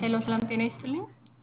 ሄሎ ሰላም ጤና ይስጥልኝ።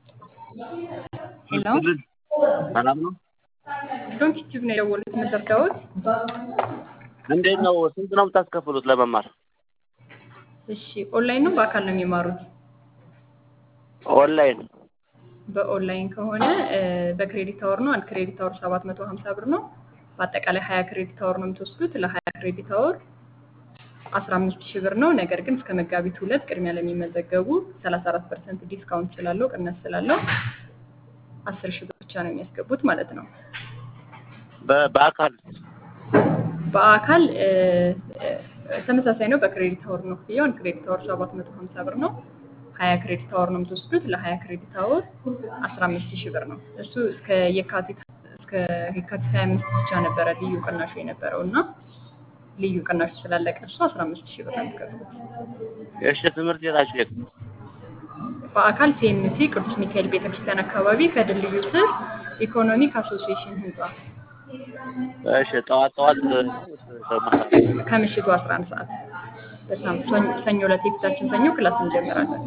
ሄሎ ሰላም ነው። ዶንት ዩቲዩብ ነው የደወሉት መዘርጋዎት። እንዴት ነው? ስንት ነው የምታስከፍሉት ለመማር? እሺ ኦንላይን ነው በአካል ነው የሚማሩት? ኦንላይን በኦንላይን ከሆነ እ፣ በክሬዲት አወር ነው። አንድ ክሬዲት አወር ሰባት መቶ ሀምሳ ብር ነው። በአጠቃላይ ሀያ ክሬዲት አወር ነው የምትወስዱት። ለሀያ ክሬዲት አወር አስራ አምስት ሺህ ብር ነው። ነገር ግን እስከ መጋቢት ሁለት ቅድሚያ ለሚመዘገቡ ሰላሳ አራት ፐርሰንት ዲስካውንት ስላለው ቅናሽ ስላለው አስር ሺህ ብር ብቻ ነው የሚያስገቡት ማለት ነው። በ- በአካል በአካል እ፣ እ፣ ተመሳሳይ ነው። በክሬዲት አወር ነው ክፍያው። አንድ ክሬዲት አወር ሰባት መቶ ሀምሳ ብር ነው። ሀያ ክሬዲት አወር ነው የምትወስዱት። ለሀያ ክሬዲት አወር አስራ አምስት ሺህ ብር ነው። እሱ እስከ የካቲት እስከ የካቲት ሀያ አምስት ብቻ ነበረ ልዩ ቅናሹ የነበረው እና ልዩ ቅናሹ ስላለቀ እሱ አስራ አምስት ሺህ ብር ነው የምትከፍሉት። የእሺ ትምህርት ቤታችሁ የት ነው? በአካል ሲኤምሲ ቅዱስ ሚካኤል ቤተክርስቲያን አካባቢ ከድልድዩ ስር ኢኮኖሚክ አሶሲዬሽን ህንፃ እሺ ጠዋት ጠዋት ማታ ከምሽቱ 11 ሰዓት በሳምንት ሰኞ- ሰኞ ዕለት የፊታችን ሰኞ ክላስ እንጀምራለን።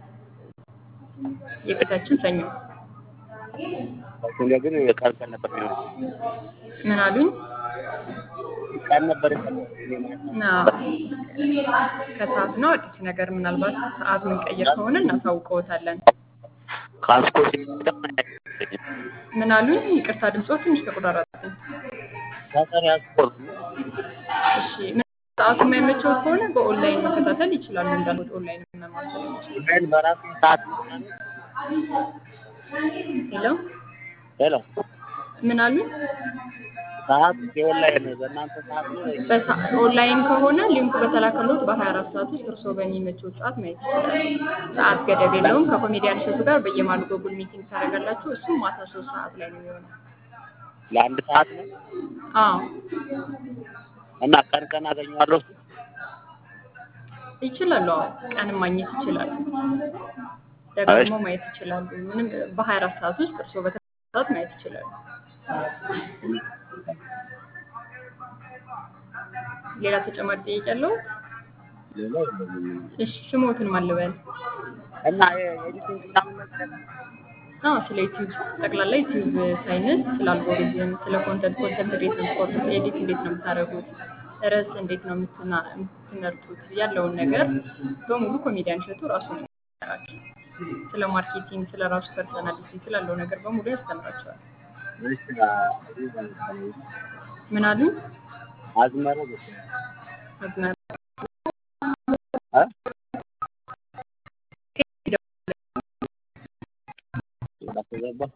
የፊታችን ሰኞ እኔ ግን ቀን ቀን ነበር የሚሆነው። ምን አሉኝ? ቀን ነበር የሚሆነው። ና ከሰዓት ነው። አዲስ ነገር ምናልባት ሰዓት ምንቀይር ከሆነ እናሳውቀዎታለን። ካስኮት ምን አሉኝ? ይቅርታ ድምፆ ትንሽ ተቆራረጠኝ። ሰፈር ያስኮት እሺ ምን- ሰዓቱ የማይመቸው ከሆነ በኦንላይን መከታተል ይችላሉ። እንዳሉት ኦንላይን መማር ስለሚችሉ። ኦንላይን በራሱ ሰዓት ሄሎ ሄሎ ምን አሉኝ? ሰዓት የኦንላይን በእናንተ ሰዓት ነው ወይስ? በሳ- ኦንላይን ከሆነ ሊንኩ በተላከሎት በ24 ሰዓት ውስጥ እርስዎ በሚመቸው ሰዓት ማየት ይችላሉ። ሰዓት ገደብ የለውም። ከኮሜዲያን እሸቱ ጋር በየማሉ ጎጉል ሚቲንግ ታደርጋላችሁ። እሱም ማታ ሶስት ሰዓት ላይ ነው የሚሆነው። ለአንድ ሰዓት ነው አዎ እና ቀን ቀን አገኘዋለሁ። ይችላሉ። አዎ ቀንም ማግኘት ይችላሉ። ደግሞ ማየት ይችላሉ። ምንም በ24 ሰዓት ውስጥ እርስዎ በተለያየ ሰዓት ማየት ይችላሉ። ሌላ ተጨማሪ ጥያቄ ያለው? እሺ ስሞትን ማን ልበል? እና የኤዲቲንግ ምናምን ነገር አዎ ስለ ዩቲዩብ ጠቅላላ ዩቲዩብ ሳይንስ፣ ስለ አልጎሪዝም፣ ስለ ኮንተንት ኮንተንት እንዴት ነው የምትቆርጡት፣ ኤዲት እንዴት ነው የምታደርጉት፣ ርዕስ እንዴት ነው የምትና- የምትመርጡት ያለውን ነገር በሙሉ ኮሜዲያን እሸቱ ራሱ ነው የሚያስተምራቸው። ስለ ማርኬቲንግ፣ ስለ ራሱ ፐርሰናሊቲ ስላለው ነገር በሙሉ ያስተምራቸዋል። ምን አሉ? አዝመረ አዝመራ ተገባ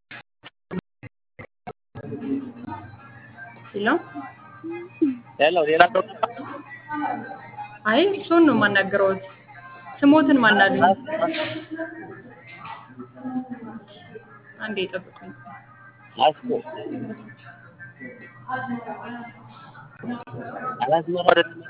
ሲለው ሄሎ ሌላ ሰው አይ እሱን ነው የማናገረውት። ስሞትን ማናሉኝ? አንዴ ይጠብቁኝ። አስኮ አላዝመረ አይደለም